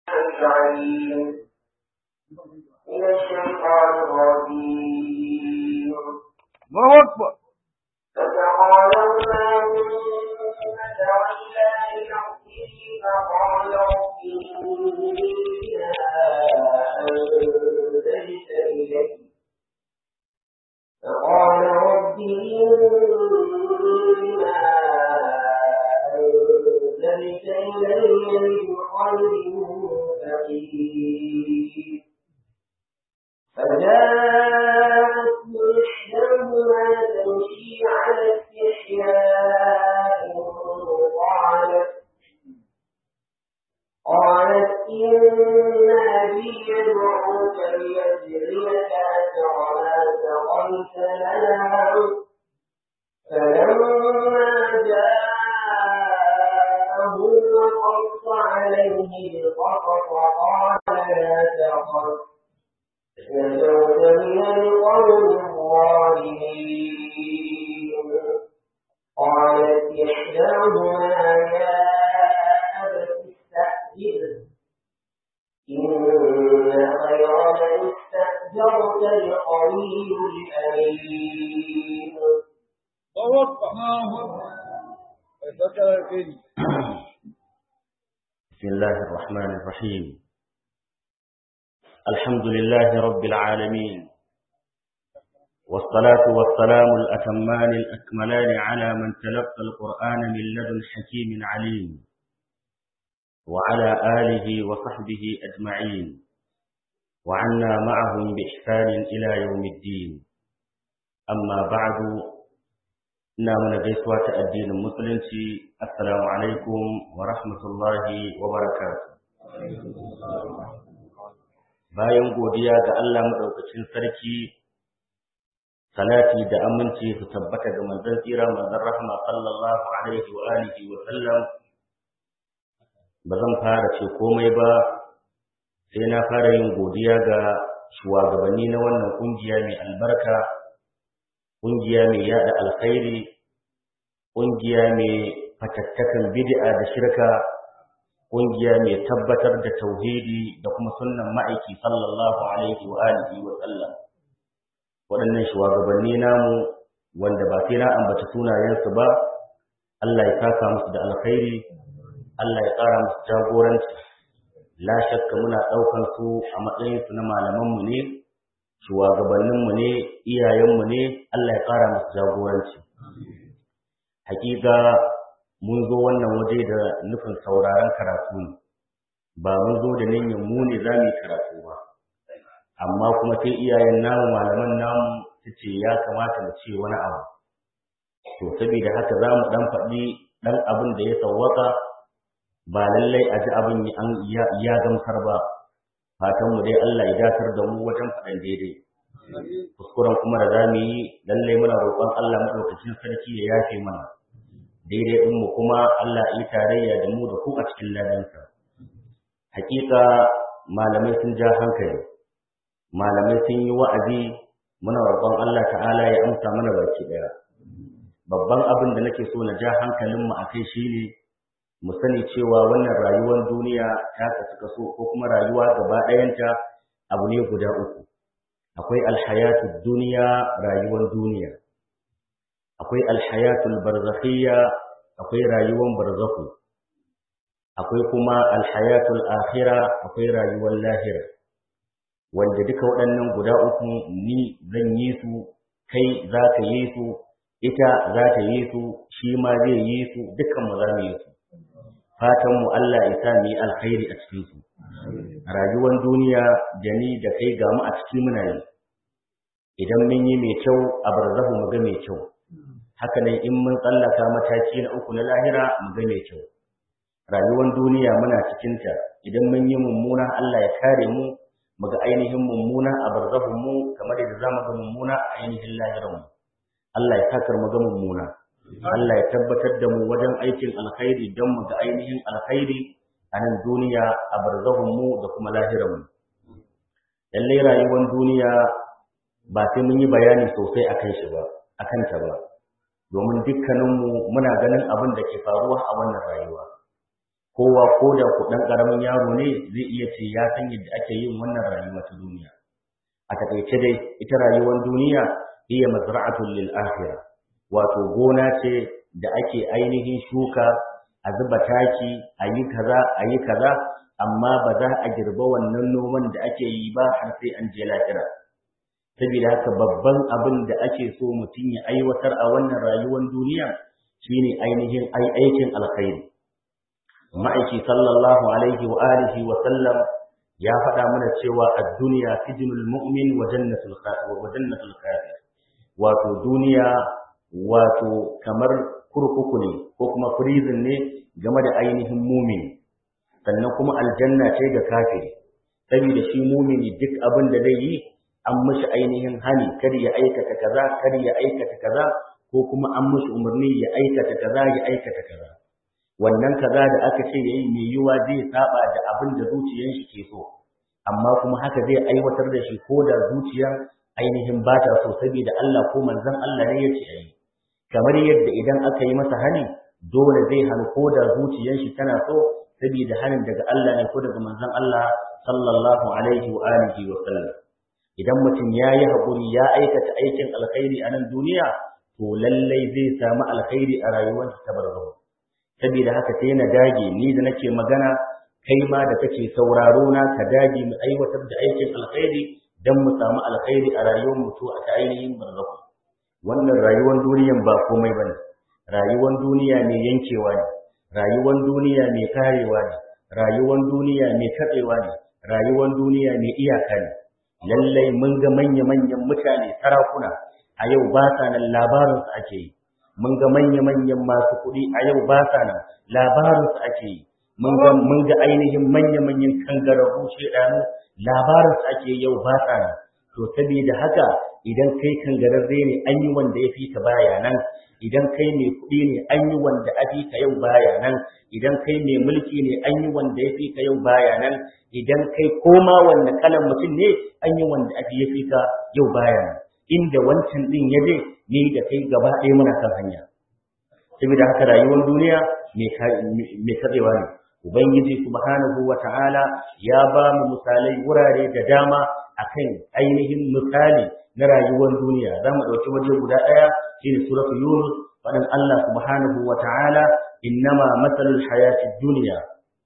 العليم من الشيطان الرجيم الله أكبر فتقالوا ما منا تولى لنفسه فقال رب إني أنزلت إلي فقال رب إني أنزلت إلي من خير فقير فجاءت إحداهما تمشي على استحياء قالت قالت إن أبي يدعوك ليجزيك أجر ما سقيت لنا فلما جاءه وقص عليه القصص قال لا تخف نجوت من القوم الظالمين قالت إحداهما يا أبت استأجره إن خير من استأجرت القوي الأمين الله أكبر ذكر الخير بسم الله الرحمن الرحيم الحمد لله رب العالمين والصلاة والسلام الأتمان الأكملان على من تلقى القرآن من لدن حكيم عليم وعلى آله وصحبه أجمعين وعنا معهم بإحسان إلى يوم الدين أما بعد نامنا جيسوة الدين المسلم السلام عليكم ورحمة الله وبركاته bayan godiya ga Allah madaukakin sarki salati da aminci su tabbata ga manzon tsira manzon rahma sallallahu alaihi wa alihi wa sallam ba zan fara ce komai ba sai na fara yin godiya ga shugabanni na wannan kungiya mai albarka kungiya mai yada alkhairi kungiya mai fatattakan bid'a da shirka ƙungiya mai tabbatar da tauhidi da kuma sunnan ma'aiki sallallahu alaihi wa alihi wa sallam waɗannan shugabanni namu wanda ba sai na ambata sunayensu ba Allah ya saka musu da alkhairi Allah ya ƙara musu jagoranci la shakka muna ɗaukan su a matsayin su na malaman mu ne shugabannin mu ne iyayen mu ne Allah ya ƙara musu jagoranci hakika mun zo wannan waje da nufin sauraron karatu ne ba mun zo da niyyar mu ne za mu yi karatu ba amma kuma sai iyayen namu malaman namu su ce ya kamata mu ce wani abu to saboda haka za mu dan faɗi ɗan abin da ya sawwaka ba lallai a ji abin ya gamsar ba fatan mu dai Allah ya datar da mu wajen faɗan daidai kuskuren kuma da za mu yi lallai muna roƙon Allah maɗaukacin sarki ya yafe mana daidai ɗin mu kuma Allah yi tarayya da mu da ku a cikin ladansa. Hakika malamai sun ja hankali, malamai sun yi wa'azi muna roƙon Allah ta'ala ya amsa mana baki ɗaya. Babban abin da nake so na ja hankalin mu a kai shine mu sani cewa wannan rayuwar duniya ta kasu kaso ko kuma rayuwa gaba ɗayanta abu ne guda uku. Akwai alhayatu duniya rayuwar duniya. akwai alhayatul barzakhiyya akwai rayuwar barzakhu akwai kuma alhayatul akhira akwai rayuwar lahira wanda duka waɗannan guda uku ni zan yi su kai za ka yi su ita za ta yi su shi ma zai yi su dukkan mu za mu yi su fatan mu Allah ya sa mu yi alkhairi a cikin su rayuwar duniya da ni da kai ga mu a cikin muna yi idan mun yi mai kyau a barzahu mu ga mai kyau haka nan in mun tsallaka mataki na uku na lahira mu ga mai kyau rayuwar duniya muna cikinta idan mun yi mummuna Allah ya kare mu mu ga ainihin mummuna a barzahun mu kamar yadda zamu ga mummuna a ainihin lahiran mu Allah ya sakar mu ga mummuna Allah ya tabbatar da mu wajen aikin alkhairi don mu ga ainihin alkhairi a nan duniya a barzahun mu da kuma lahiran mu lallai rayuwar duniya ba sai mun yi bayani sosai akan shi ba akan ta ba domin dukkaninmu muna ganin abin da ke faruwa a wannan rayuwa kowa ko da ku dan karamin yaro ne zai iya ce ya san yadda ake yin wannan rayuwa ta duniya a takaice dai ita rayuwar duniya iya mazra'atul lil akhirah wato gona ce da ake ainihin shuka a zuba taki a yi kaza a yi kaza amma ba za a girba wannan noman da ake yi ba har sai an je lahira saboda haka babban abin da ake so mutum ya aiwatar a wannan rayuwar duniya shine ainihin ai aikin alkhairi ma'aiki sallallahu alaihi wa alihi wa sallam ya faɗa mana cewa ad-dunya sijnul mu'min wa jannatul kafir wa jannatul kafir wato duniya wato kamar kurkuku ne ko kuma prison ne game da ainihin mumini sannan kuma aljanna ce ga kafiri saboda shi mumini duk abin da zai yi an mishi ainihin hani kar ya aikata kaza kar ya aikata kaza ko kuma an mishi umarni ya aikata kaza ya aikata kaza wannan kaza da aka ce yayi mai yiwa zai saba da abin da zuciyar shi ke so amma kuma haka zai aiwatar da shi ko da zuciyar ainihin ba ta so saboda Allah ko manzon Allah ne ya ce yayi kamar yadda idan aka yi masa hani dole zai hannu ko da zuciyar shi tana so saboda hanin daga Allah ne ko daga manzon Allah sallallahu alaihi wa alihi wa sallam idan mutum ya yi haƙuri ya aikata aikin alkhairi a nan duniya to lallai zai samu alkhairi a rayuwarsa ta barzahu saboda haka sai na dage ni da nake magana kai ma da kake sauraro na ka dage mu aiwatar da aikin alkhairi dan mu samu alkhairi a rayuwar mu to a ta ainihin barzahu wannan rayuwar duniyan ba komai bane rayuwar duniya mai yankewa ne rayuwar duniya mai karewa ne rayuwar duniya mai katsewa ne rayuwar duniya mai iyaka ne lallai mun ga manya-manyan mutane sarakuna a yau ba sa nan labarinsu ake yi mun ga manya-manyan masu kuɗi a yau ba sa nan labarinsu ake yi mun ga ainihin manya-manyan kangararru shedanu labarinsu ake yau ba sa nan to saboda haka idan kai kangararre ne an yi wanda ya fi ka baya nan idan kai mai kuɗi ne an yi wanda a fi ka yau baya nan idan kai mai mulki ne an yi wanda ya fi ka yau baya nan idan kai koma wanda kalan mutum ne an yi wanda ake ya fi ka yau baya nan inda wancan din ya je ni da kai gaba ɗaya muna kan hanya saboda haka rayuwar duniya mai katsewa ne ubangiji subhanahu wa ta'ala ya ba mu misalai wurare da dama akan ainihin misali na rayuwar duniya za mu ɗauki waje guda ɗaya shine suratul yunus faɗin Allah subhanahu wa ta'ala innama matsalul hayatid duniya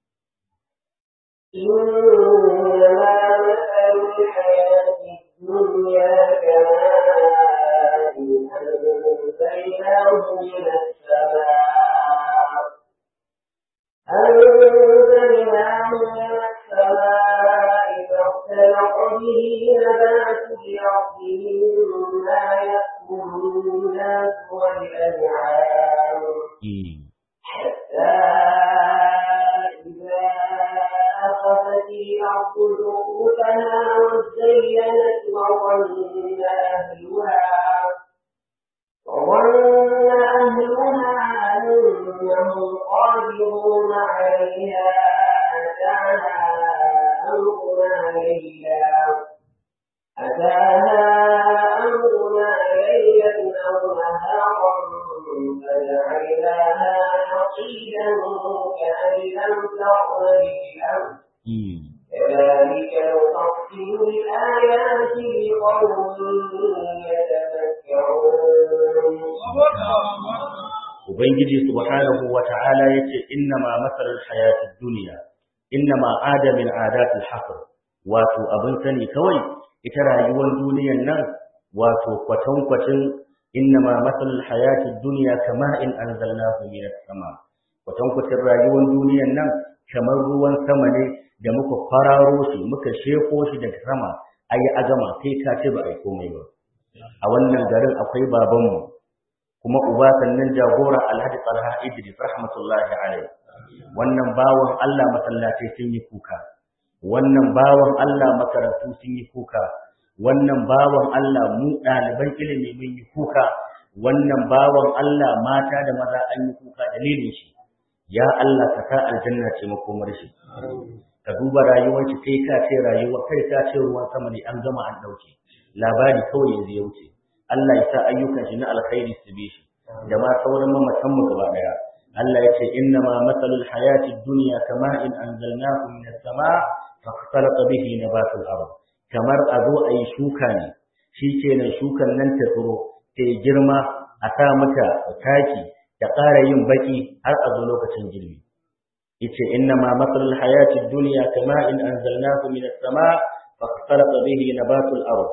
إنما مثل الحياة الدنيا كماء أنزلناه من السماء أنزلناه من السماء فاختلط به نبات الأرض مما يأكل الناس والأنعام حتى إذا أخذت الأرض زخرفها وزينت وظن أهلها وظن أهلها أنهم قادرون عليها أتاها أمرنا ليلا أتاها أمرنا ليلا أو نهارا فجعلناها حصيدا كأن لم تغن بالأمس كذلك نفصل الآيات لقوم يتفكرون Ubangiji subhanahu wa ta'ala ya ce, Inna ma matsalar hayatun duniya, inna ma adamin adatul hafir, wato abin sani kawai, ita rayuwar duniyan nan, wato kwatankwacin inna ma matsalar hayatun duniya kama in an zalna minas sama. Kwatankwacin rayuwar duniyan nan, kamar ruwan sama ne da muka kwararo shi, muka sheko shi daga sama, a yi agama sai ka ce ba a yi komai ba. A wannan garin akwai babanmu, kuma uba sannan jagora Alhaji Talha Idris rahmatullahi alaihi wannan bawan Allah masallatai sun yi kuka wannan bawan Allah makarantu sun yi kuka wannan bawan Allah mu ɗaliban ilimi mun yi kuka wannan bawan Allah mata da maza an yi kuka dalilin shi ya Allah ka sa aljanna ce makomar shi ka duba rayuwar shi kai ka ce rayuwa kai ka ce ruwan sama ne an gama an dauke labari kawai yanzu ya wuce Allah ya sa ayyukan shi na alkhairi su bi shi da ma sauran mamatan mu gaba daya Allah ya ce inna ma matsalul hayati duniya kama in anzalnahu min as-sama fa khalaqa bihi nabatul ard kamar a zo a yi shuka ne shikenan shukan nan ta tsiro ta girma a sa mata taki da ƙara yin baki har a zo lokacin girbi yace inna ma matsalul hayati duniya kama in anzalnahu min as-sama fa khalaqa bihi nabatul ard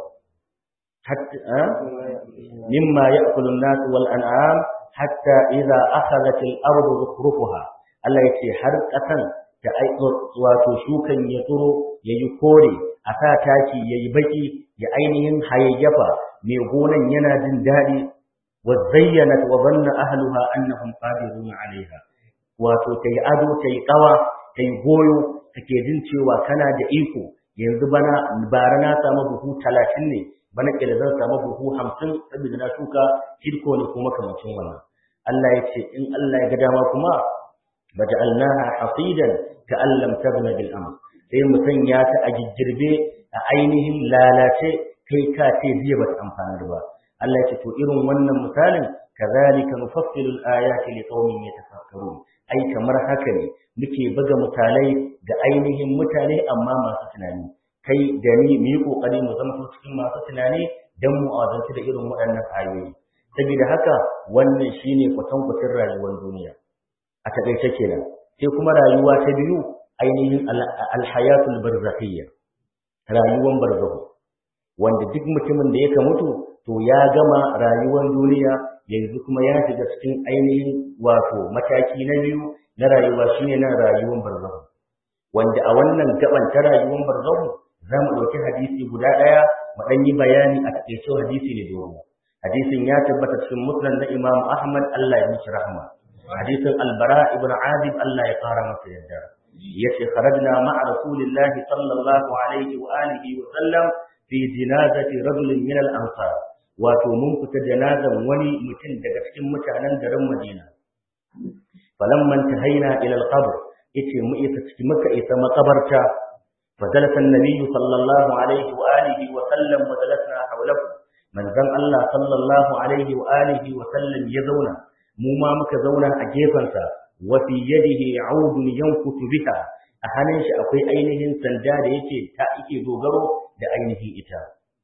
hatta mimma ya'kulu an-nas wal an'am hatta idza akhadhat al-ardu zukhrufaha Allah yace har kasan da wato shukan ya tsuro yayi kore a sa taki yayi baki ya ainihin hayayyafa mai gonan yana jin dadi wa zayyanat wa dhanna ahluha annahum qadirun 'alayha wato tayi ado tayi kawa tayi goyo take jin cewa kana da iko yanzu bana bara na samu buhu 30 ne bana kila zan samu buhu 50 saboda na shuka kirko ne kuma kamancin wannan Allah ya ce in Allah ya ga dama kuma baja'alnaha hasidan ka'an lam tabna bil amr sai mu sanya ta a gijirbe a ainihin lalace kai ka ce jiya bata amfana ba Allah ya ce to irin wannan misalin kazalika nufassilu al-ayati liqaumin yatafakkarun ai kamar haka ne muke buga misalai ga ainihin mutane amma masu tunani kai da ni mu yi kokari mu zama cikin masu tunani dan mu azanci da irin waɗannan ayoyi saboda haka wannan shine kwatankwacin rayuwar duniya a takaice kenan sai kuma rayuwa ta biyu ainihin alhayatul barzakhiyya rayuwar barzahu wanda duk mutumin da yake mutu to ya gama rayuwar duniya yanzu kuma ya shiga cikin ainihin wato mataki na biyu na rayuwa shine na rayuwar barzahu wanda a wannan gaban ta rayuwar barzahu za mu ɗauki hadisi guda ɗaya mu ɗan yi bayani a takaice hadisi ne dogo hadisin ya tabbata cikin musnad na Imam Ahmad Allah ya mishi rahma hadisin Al-Bara ibn Azib Allah ya fara masa yadda yace kharajna ma'a rasulillahi sallallahu alaihi wa alihi wa sallam fi jinazati rajulin min al-ansar wato mun fita janazan wani mutum daga cikin mutanen garin Madina falamman tahaina ila al-qabr yace mu isa cikin muka isa makabarta فجلس النبي صلى الله عليه وآله وسلم وجلسنا حوله manzon Allah sallallahu alaihi wa alihi wa sallam ya zauna mu ma muka zauna a gefansa wa fi yadihi audun yankutu biha a hannun shi akwai ainihin sanda da yake ta yake dogaro da ainihin ita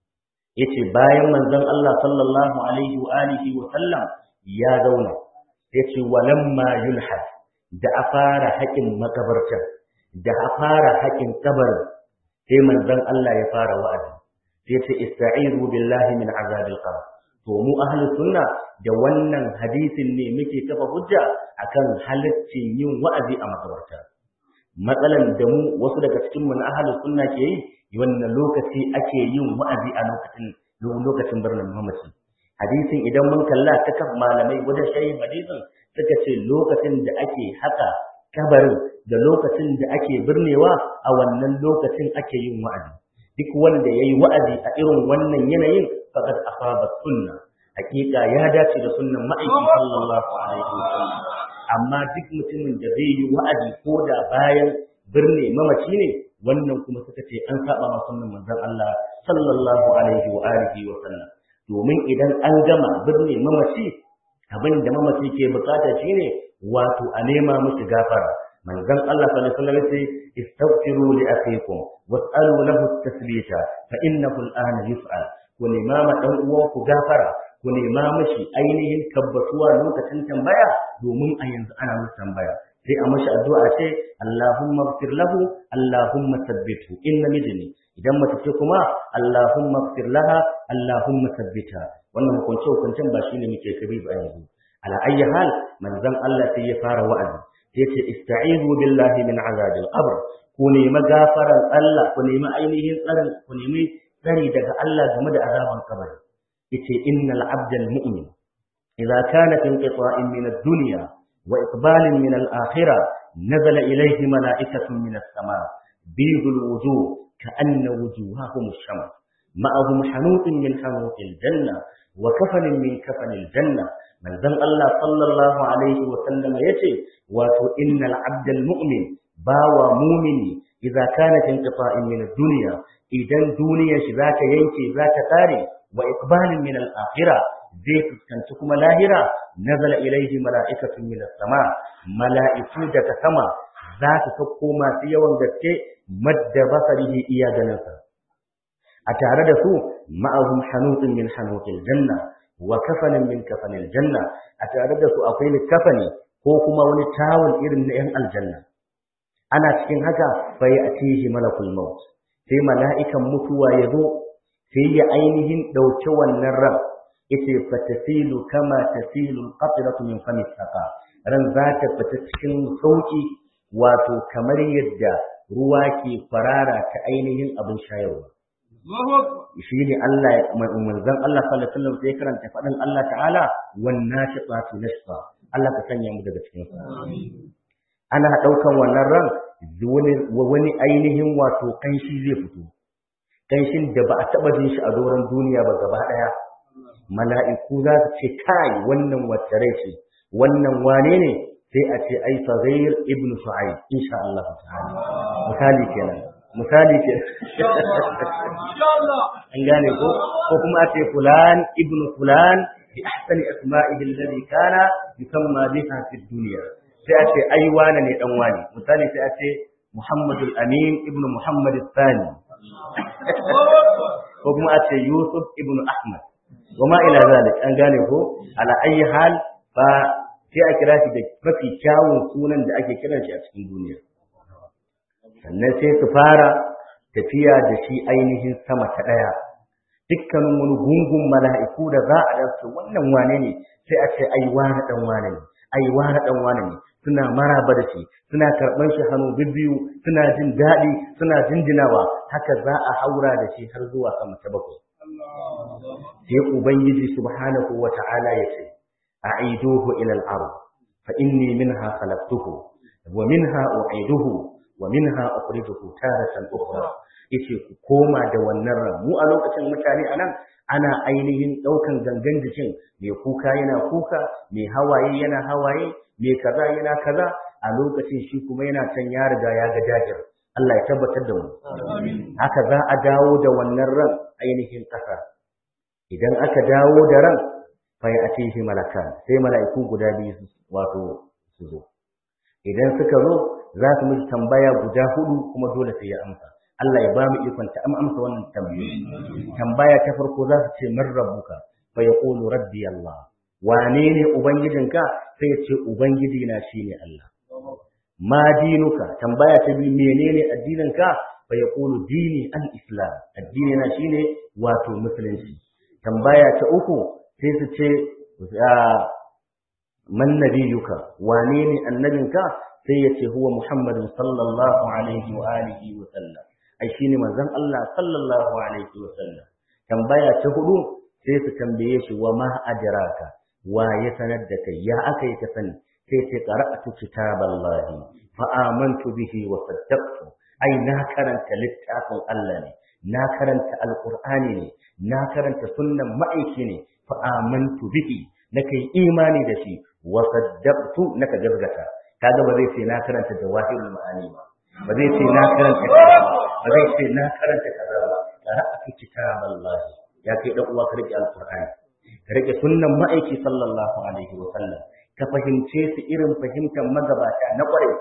yace bayan manzon Allah sallallahu alaihi wa alihi wa sallam ya zauna yace walamma yulhad da a fara haƙin makabarta da a fara haƙin kabarin sai manzon Allah ya fara wa'azi sai ce ista'izu billahi min azabil qabr to mu ahli sunna da wannan hadisin ne muke kafa hujja akan halaccin yin wa'azi a makabarta matsalan da mu wasu daga cikin mu na ahli sunna ke yi wannan lokaci ake yin wa'azi a lokacin lokacin birnin mamaci hadisin idan mun kalla ta kan malamai wajen shayin hadisin suka ce lokacin da ake haka kabarin da lokacin da ake birnewa a wannan lokacin ake yin wa'azi duk wanda yayi wa'azi a irin wannan yanayin faqad asaba sunna hakika ya dace da sunnan ma'aikin sallallahu alaihi wasallam amma duk mutumin da zai yi wa'azi ko da bayan birne mamaci ne wannan kuma suka ce an saba ma sunnan manzon Allah sallallahu alaihi wa alihi wa sallam domin idan an gama birne mamaci abin da mamaci ke bukata shine wato a nema musu gafara manzon Allah sallallahu alaihi wasallam yace istaghfiru li akhikum was'alu lahu at-tasbita fa innahu al-ana yus'al ku nema ma dan uwan ku gafara ku nema mishi ainihin tabbatuwa lokacin tambaya domin a yanzu ana masa tambaya sai a mashi addu'a ce Allahumma ighfir lahu Allahumma thabbithu inna midni idan mace ce kuma Allahumma ighfir laha Allahumma thabbita wannan hukunce hukuncen ba shine muke kabi ba yanzu ala ayyi hal manzon Allah sai ya fara wa'azi sai ce ista'izu billahi min azabil qabr ku nemi gafaran Allah ku nemi ainihin tsarin ku nemi tsari daga Allah game da azaban kabari yace innal abdal mu'min idza kana fi inqita'in min ad-dunya wa iqbalin min al-akhirah nazala ilayhi mala'ikatun min as-sama' bidul wujuh ka'anna wujuhahum ash-shams ma'ahum hanutun min hanutil janna wa kafanin min kafanil janna manzon Allah sallallahu alaihi wa sallam yace wato innal abdal mu'min bawa mu'mini idza kana fi inqita'in min ad-dunya idan duniyar shi zata yanke zata kare wa iqbalin min al-akhirah zai fuskanci kuma lahira nazala ilaihi mala'ikatun min sama mala'iku daga sama za su sauko masu yawan gaske madda basarihi iya ganinsa a tare da su ma'ahum hanutun min hanutil janna wa kafanin min kafanil janna a tare da su akwai kafani ko kuma wani tawul irin na 'yan aljanna ana cikin haka bai a tihi malakul maut sai mala'ikan mutuwa ya zo sai ya ainihin ɗauki wannan ran ita fatasilu kama tasilu qatratu min fami saqa ran za ta fita cikin sauki wato kamar yadda ruwa ke farara ta ainihin abin shayarwa shi ne Allah manzon Allah sallallahu alaihi wasallam sai karanta faɗin Allah ta'ala wan nashiqatu nashqa Allah ka sanya mu daga cikin sa ana ɗaukan wannan ran wani ainihin wato kanshi zai fito kanshin da ba a taɓa jin shi a doron duniya ba gaba ɗaya mala'iku za su ce kai wannan wacce rai ce wannan wane ne sai a ce ai faghair ibn shu'aib insha Allah ta'ala misali kenan misali ke an gane ko ko kuma a ce fulan ibn fulan bi ahsani asma'ihi alladhi kana yusamma biha fi dunya sai a ce ai wane ne dan wani misali sai a ce Muhammadul Amin ibn Muhammad Thani ko kuma a ce Yusuf ibn Ahmad wa ma ila zalik an gane ko ala ayi hal fa sai a kira shi da mafi kyawun sunan da ake kiran shi a cikin duniya sannan sai su fara tafiya da shi ainihin sama ta ɗaya dukkanin wani gungun mala'iku da za a dace wannan wane ne sai a ce ai wane dan wane ne ai wane dan wane ne suna maraba da shi suna karɓar shi hannu bibbiyu suna jin daɗi suna jinjinawa haka za a haura da shi har zuwa sama ta bakwai sai ubangiji subhanahu wa ta'ala ya ce a'iduhu ila al-ard fa inni minha khalaqtuhu wa minha u'iduhu wa minha ukhrijuhu taratan ukhra yace ku koma da wannan ran mu a lokacin mutane anan ana ainihin daukan gangan jikin mai kuka yana kuka mai hawaye yana hawaye mai kaza yana kaza a lokacin shi kuma yana can ya riga ya ga jajir Allah ya tabbatar da mu haka za a dawo da wannan ran ainihin ƙasa idan aka dawo da ran fa ya atihi malakan sai mala'iku guda biyu wato su zo idan suka zo za su miji tambaya guda hudu kuma dole sai ya amsa Allah ya ba mu ikon ta amsa wannan tambayoyi tambaya ta farko za su ce man rabbuka fa yaqulu rabbi Allah wane ne ubangijinka sai ya ce ubangiji na shine Allah ma dinuka tambaya ta biyu menene addininka fa yaqulu dini al-islam addini na shine wato musulunci tambaya ta uku sai su ce man nabiyuka wane ne annabinka sai ya ce huwa muhammadin sallallahu alaihi wa alihi wa sallam ai shine manzon Allah sallallahu alaihi wa sallam tambaya ta hudu sai su tambaye shi wa ma adraka wa ya sanar da kai ya aka yi ka sani sai ce qara'atu kitaballahi fa amantu bihi wa saddaqtu ai na karanta littafin Allah ne na karanta alqur'ani ne na karanta sunnan ma'aiki ne fa amantu bihi nake imani da shi wa saddaqtu naka gazgata kaga ba zai ce na karanta jawahirul ma'ani ba ba zai ce na karanta kaza ba zai ce na karanta kaza ba qara'atu kitaballahi ya kai dan uwa ka rike alqur'ani ka rike sunnan ma'aiki sallallahu alaihi wa sallam ka fahimce su irin fahimtar magabata na kware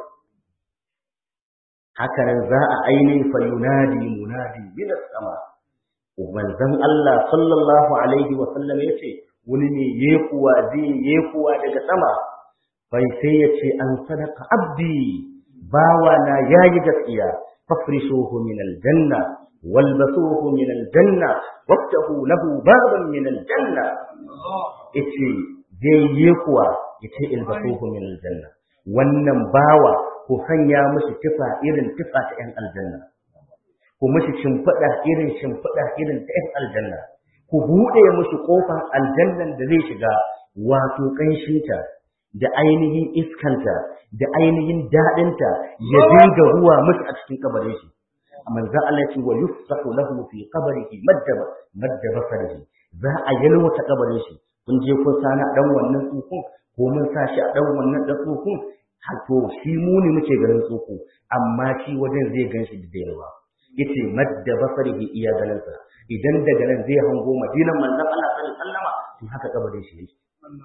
haka nan za a aini fa yunadi munadi min sama manzon Allah sallallahu alaihi wa sallam yace wani ne yekuwa zai yekuwa daga sama bai sai ya ce an sadaka abdi bawa na yayi gaskiya fafrishuhu min aljanna walbasuhu min aljanna waftahu lahu baban min aljanna yace zai yekuwa yace ilbasuhu min aljanna wannan bawa ku sanya mishi tufa irin tufa ta 'yan aljanna ku mishi shimfiɗa irin shimfiɗa irin ta 'yan aljanna ku buɗe mushi ƙofar aljannan da zai shiga wato ƙanshinta da ainihin iskanta da ainihin daɗinta ya dinga ruwa musu a cikin kabarin shi manzon Allah ce wa yufsahu lahu fi qabrihi madda madda basarihi za a yalwata kabarin shi kun je kun sana dan wannan tsukun ko mun sa shi a dan wannan da tsukun to shi mu ne muke ganin tsuku amma shi wajen zai gan shi da yawa yace madda basarihi iya ganin sa idan daga nan zai hango madinan manzon Allah sallallahu alaihi wasallama sai haka kabarin shi yake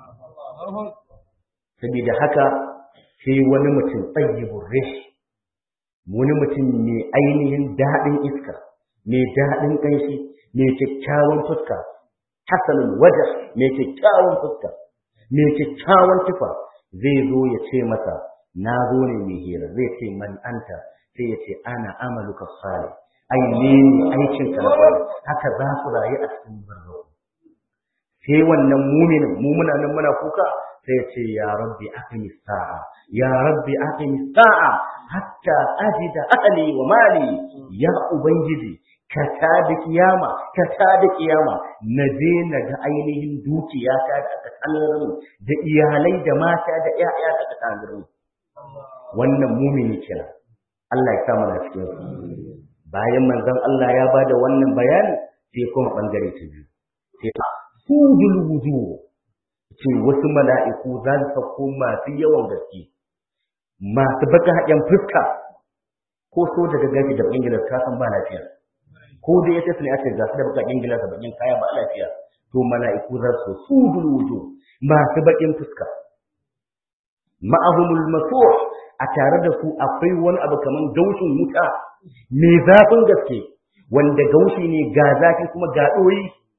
saboda haka sai wani mutum tsayyibur rish wani mutum mai ainihin daɗin iska mai daɗin ƙanshi mai kyakkyawan fuska hasanul wajh mai kyakkyawan fuska mai kyakkyawan tufa zai zo ya ce masa na zo ne mai hira zai ce man anta sai ya ce ana amaluka salih ai ne aikin ka haka za su rayu a cikin barzahu sai wannan muminin mu muna nan muna kuka sai ce ya rabbi aqimi sa'a ya rabbi aqimi sa'a hatta ajida ahli wa mali ya ubangiji ka tada kiyama ka tada kiyama na je na ga ainihin dukiya ta da aka tsanar mu da iyalai da mata da ƴaƴa da aka tsanar mu wannan mumini kenan Allah ya sa mana cikin bayan manzon Allah ya bada wannan bayani sai kuma bangare ta biyu sai sujul wujuh ce wasu mala'iku za su sauko masu yawan gaske masu baka haƙen fuska ko so daga gaji da bakin gilas ka san ba lafiya ko da ya tafi ne aka ga su da bakakin gilas da bakin kaya ba lafiya to mala'iku za su sujul wujuh masu bakin fuska ma'ahumul masuh a tare da su akwai wani abu kaman gaushin wuta mai zafin gaske wanda gaushi ne ga zafi kuma ga ɗoyi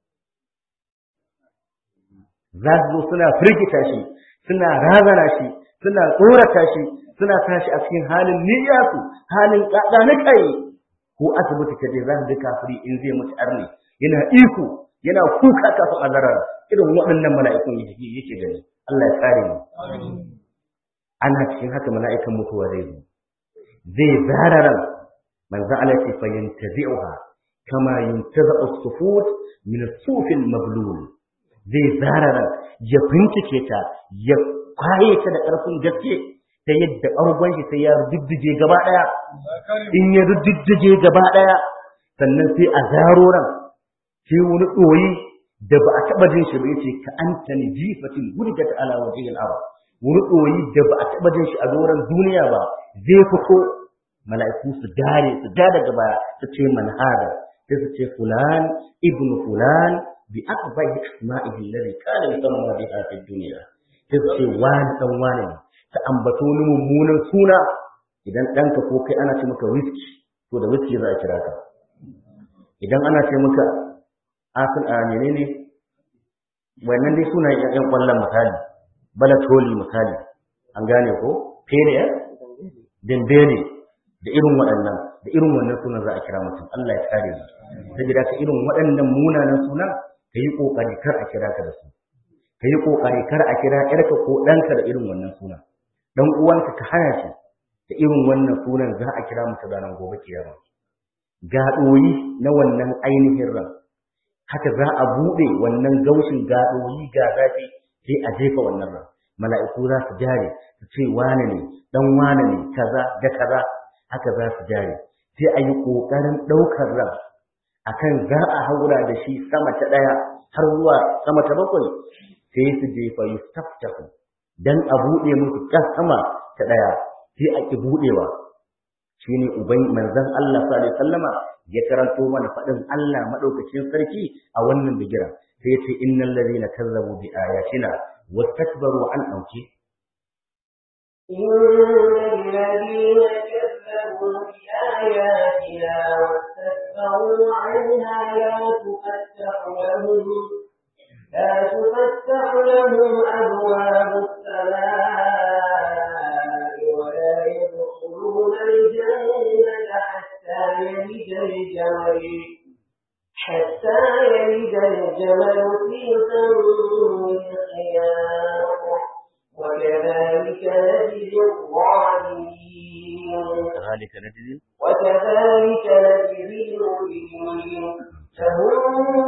za su zo suna firgita shi suna razana shi suna tsorata shi suna tashi a cikin halin niyyarsu halin kada na kai ko asibiti ka je za ka ga kafiri in zai mutu arne yana iko yana kuka kafin azarar irin waɗannan mala'ikun yake gani Allah ya kare mu ana cikin haka mala'ikan mutuwa zai zo zai zara ran manzo Allah ya fa yantazi'uha kama yuntazi'u as-sufut min as-suf al-mablul zai zara ran ya bincike ta ya kwaye ta da ƙarfin gaske ta yadda ɓargon shi sai ya rududdige gaba ɗaya in ya rududdige gaba ɗaya sannan sai a zaro ran sai wani ɗoyi da ba a taɓa jin shi ba yace ka anta ni jifatin wurgat ala wajhil ard wani ɗoyi da ba a taɓa jin shi a doron duniya ba zai fito mala'iku su dare su dada gaba su ce man hada sai su ce fulan ibnu fulan bi aqbahi asma'ihi alladhi kana yusamma biha fi dunya sai su ce wani dan wani ne ta ambato ni mummunan suna idan ɗanka ko kai ana ce maka whisky to da whisky za a kira ka idan ana ce maka asin a menene wannan dai suna ƴan ƙwallon misali balatoli misali an gane ko fere dembele da irin waɗannan da irin wannan sunan za a kira mutum Allah ya kare mu saboda ka irin waɗannan munanan sunan ka yi ƙoƙari kar a kira ka da su ka yi ƙoƙari kar a kira ƴarka ko ɗanka da irin wannan sunan dan uwanka ka hana shi da irin wannan sunan za a kira mutum ranar gobe kiyama ga ɗoyi na wannan ainihin ran haka za a buɗe wannan gaushin ga ɗoyi ga zafi sai a jefa wannan ran mala'iku za su jare su ce wane ne dan wane ne kaza da kaza haka za su jare sai a yi ƙoƙarin ɗaukar ran akan za a haura da shi sama ta ɗaya har zuwa sama ta bakwai sai su jefa yustaftahu dan a buɗe musu ta sama ta ɗaya sai a ki buɗewa shine uban manzon Allah sallallahu alaihi wasallama ya karanto mana faɗin Allah madaukakin sarki a wannan bigira sai ya ce innal ladina kazzabu bi ayatina wastakbaru an auki إن الذين كذبوا بآياتنا واستكبروا عنها لا تفتح لهم لا تفتح لهم أبواب السماء ولا يدخلون الجنة حتى يلج الجمل حتى يلج الجمل في سم الخياط وكذلك نجزي الظالمين كذلك نجزي وكذلك نجزي المجرمين لهم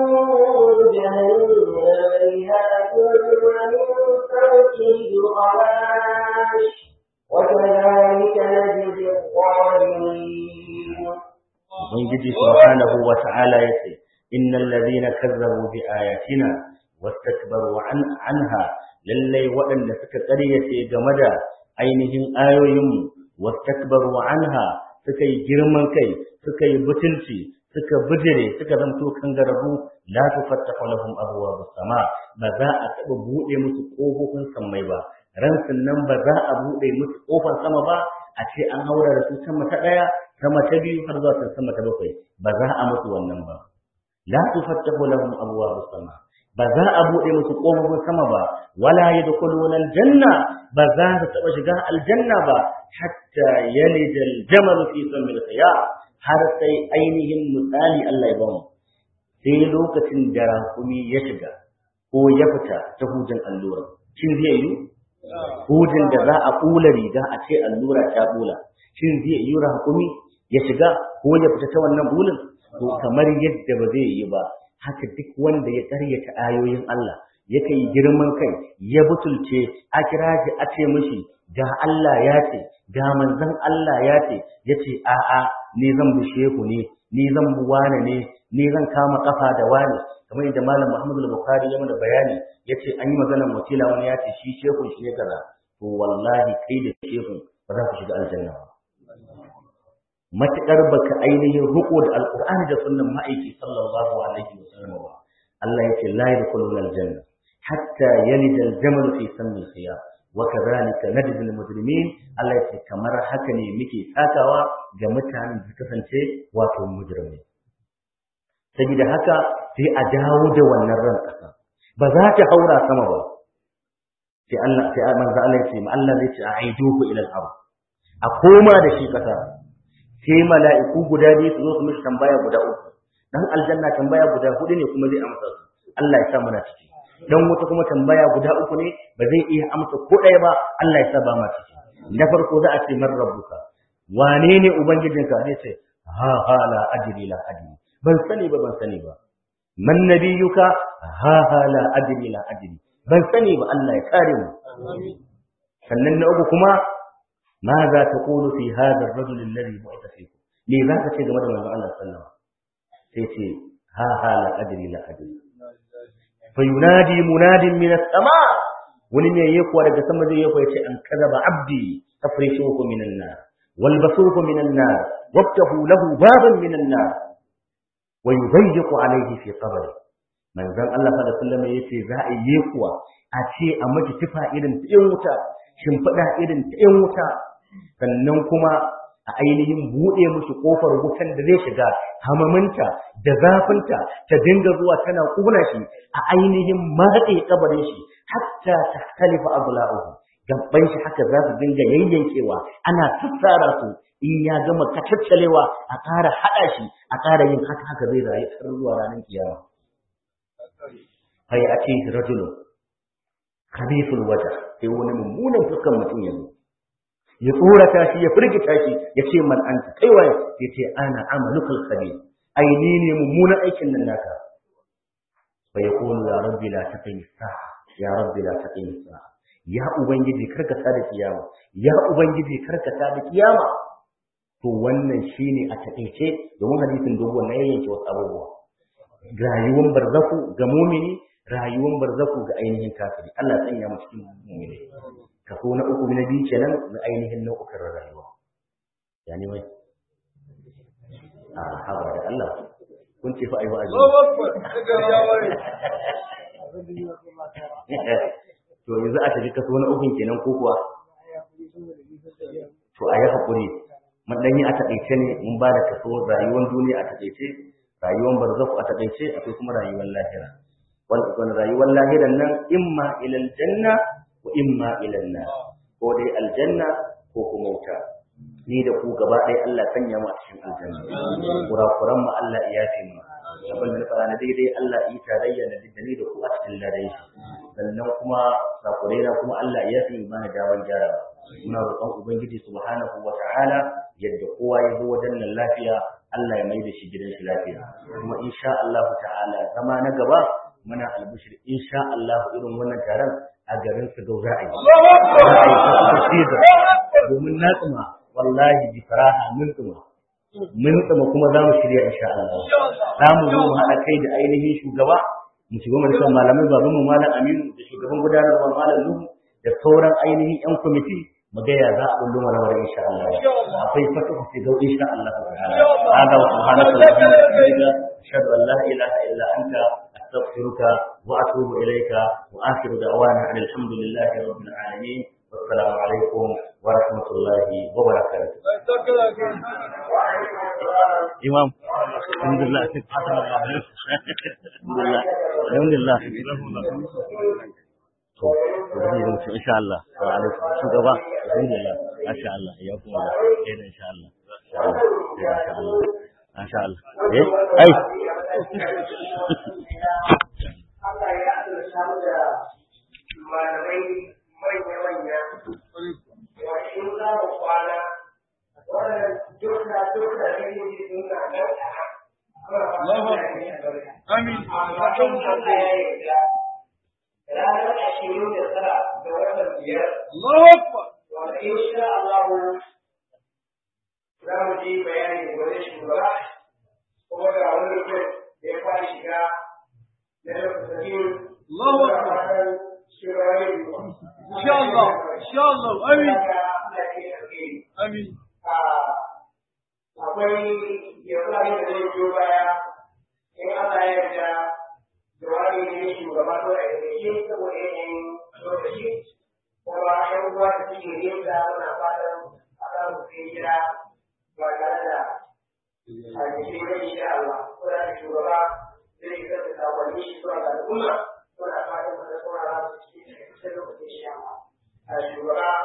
جهنم مهاد ومن فوقهم غواش وكذلك نجزي الظالمين ubangiji subhanahu wa ta'ala yace innal ladhina kazzabu bi ayatina wastakbaru an anha lallai waɗanda suka ƙaryace game da ainihin ayoyinmu wastakbaru anha suka yi girman kai suka yi butulci suka bijire suka zamto kangararru la tufattahu lahum abwabus sama ba za a taba bude musu kofofin sammai ba ransun nan ba za a bude musu kofar sama ba a ce an haura da su sama ta daya sama ta biyu har zuwa sama ta bakwai ba za a musu wannan ba la tufattahu lahum abwabus sama ba za a bude musu kofofin sama ba wala yadkhuluna aljanna ba za su taba shiga aljanna ba hatta yalija aljamal fi samil khiyar har sai ainihin misali Allah ya ba mu sai lokacin da rakumi ya shiga ko ya fita ta hujin allura shin zai yi hujin da za a kula riga a ce allura ta kula shin zai yi rakumi ya shiga ko ya fita ta wannan bulin to kamar yadda ba zai yi ba haka duk wanda ya karyata ayoyin Allah ya kai girman kai ya butulce a kira shi a ce mishi ga Allah ya ce ga manzon Allah ya ce ya ce a'a ni zan bi shehu ne ni zan bi wane ne ni zan kama kafa da wane kamar yadda malam Muhammadu al-Bukhari ya mana bayani yace an yi maganar mutila wani ya ce shi shehu shi ne kaza to wallahi kai da shehu ba za ku shiga aljanna ba matakar baka ainihin ruko da alqur'ani da sunnan ma'aiki sallallahu alaihi wasallam ba Allah yake la yadkhuluna aljanna hatta yalija al-jamal fi sammi khiyar وكذلك نجزي المجرمين Allah ya ce kamar haka ne muke sakawa ga mutanen da kasance wato mujrimai saboda haka sai a dawo da wannan ran kasa ba za ta haura sama ba sai Allah sai manzo Allah ya ce ma Allah zai ce a aiduhu ila al-ard a koma da shi kasa sai mala'iku guda biyu su zo su mishi tambaya guda uku dan aljanna tambaya guda hudu ne kuma zai amsa su Allah ya sa muna ciki dan wuta kuma tambaya guda uku ne ba zai iya amsa ko ɗaya ba Allah ya sa ba ma ciki na farko za a ce man rabbuka wane ne ubangijinka zai ce ha ha la adri la adri ban sani ba ban sani ba man nabiyuka ha ha la adri la adri ban sani ba Allah ya kare mu sannan na uku kuma ma za ta qulu fi hadha ar-rajul alladhi bu'itha fikum me za ka ce game da manzon Allah sallallahu alaihi wasallam sai ce ha ha la adri la adri fayunadi munadin min as-sama wani ne yake kuwa daga sama zai yake yace an kadaba abdi tafrishuhu min an-nar walbasuhu min an-nar waftahu lahu baban min an-nar wa yudayyiqu alayhi fi qabri manzon Allah sallallahu alaihi wasallam yace za a yi kuwa a ce a miki tufa irin ta yan wuta shimfiɗa irin ta yan wuta sannan kuma a ainihin buɗe musu ƙofar wutan da zai shiga hamaminta da zafinta ta dinga zuwa tana ƙuna shi a ainihin matse kabarin shi hatta ta kalifa abula'uhu gabban shi haka za su dinga yayyankewa ana tattara su in ya gama kacaccalewa a ƙara haɗa shi a ƙara yin haka haka zai rayu har zuwa ranar kiyama kai a ce rajulu khabithul wajh sai wani mummunan fuskan mutum ya zo ya tsorata shi ya firgita shi ya ce man anta kai waye ya ce ana amalukal khabir ai ni ne mummunan aikin nan naka fa yaqulu ya rabbi la taqim sa'a ya rabbi la taqim sa'a ya ubangiji karka ta da kiyama ya ubangiji karka ta da kiyama to wannan shine a takeice domin hadisin dogon na yayyanke wasu abubuwa rayuwar barzaku ga mumini rayuwar barzaku ga ainihin kafiri Allah ya sanya mu cikin mumini kaso na uku na biyu kenan na ainihin nau'ukan rayuwa ya ne wai a haba da Allah kun ce fa ayi wa'azi to yanzu a tafi kaso na ukun kenan ko kuwa to a yi hakuri mun dan yi a taƙaice ne mun ba da kaso rayuwar duniya a taƙaice rayuwar barzaku a taƙaice akwai kuma rayuwar lahira wani rayuwar lahiran nan imma ilal janna wa imma ila nar ko dai aljanna ko kuma wuta ni da ku gaba ɗaya Allah sanya mu a cikin aljanna kurakuran mu Allah ya yafe mu abin da fara na daidai Allah yi tarayya da ni da ku a cikin ladan shi sannan kuma sakurai na kuma Allah ya yafe mana dawan gyara muna roƙon ubangiji subhanahu wa ta'ala yadda kowa ya zo wajen nan lafiya Allah ya mai da shi gidan shi lafiya kuma insha Allah ta'ala zama na gaba muna albishir insha Allah irin wannan taron a garin su gau za a yi. Domin na tsuma wallahi bi faraha mun tsuma. Mun tsuma kuma za mu shirya insha Allah. Za mu zo mu haɗa kai da ainihin shugaba mu shiga majalisar malamai baban mu malam Aminu da shugaban gudanarwa malam Nuhu da sauran ainihin 'yan kwamiti mu ga ya za a bullo mana wani insha Allah Insha Allah. akwai fatuhu fi gau insha Allah ta'ala Insha Allah. hada wa subhanaka allahumma wa bihamdika ashhadu an la ilaha illa anta astaghfiruka wa atubu ilayka wa akhiru da'wana alhamdulillahi rabbil alamin wassalamu alaikum wa rahmatullahi wa barakatuh Sai saka da kai. imam alhamdulillah sai fatan Allah alhamdulillah alhamdulillah to zai yi mutum insha Allah wa alaikum shugaba alhamdulillah masha Allah ya kuma da kenan insha Allah insha Allah insha Allah masha Allah eh ai Allah ya azurta mu da malamai manya-manya wanda in za mu kwana wannan duka duka da yake suna nan Allahu Akbar. Amin. amma kan Allah ya yarda ranar ashirin da tara ga watan biyar Allahu Akbar. wanda insha Allah za mu ji bayani da wani shugaba kuma ga wani mutum da ya fara shiga na lokacin Allahu Akbar. Insha Allah. Insha Allah. Amin. Amin. akwai yankari da zai biyo baya in Allah ya yarda jawabi ne shugaba ko a yake saboda yanayin lokaci kuma yan uwa da suke nesa muna fatan a kan su kai gida ba tare da a jikin rai insha Allah ko da shugaba zai yi kasa sakonni shi zuwa ga al'umma muna fatan mu da saurara su cikin kusa lokacin insha Allah a shugaba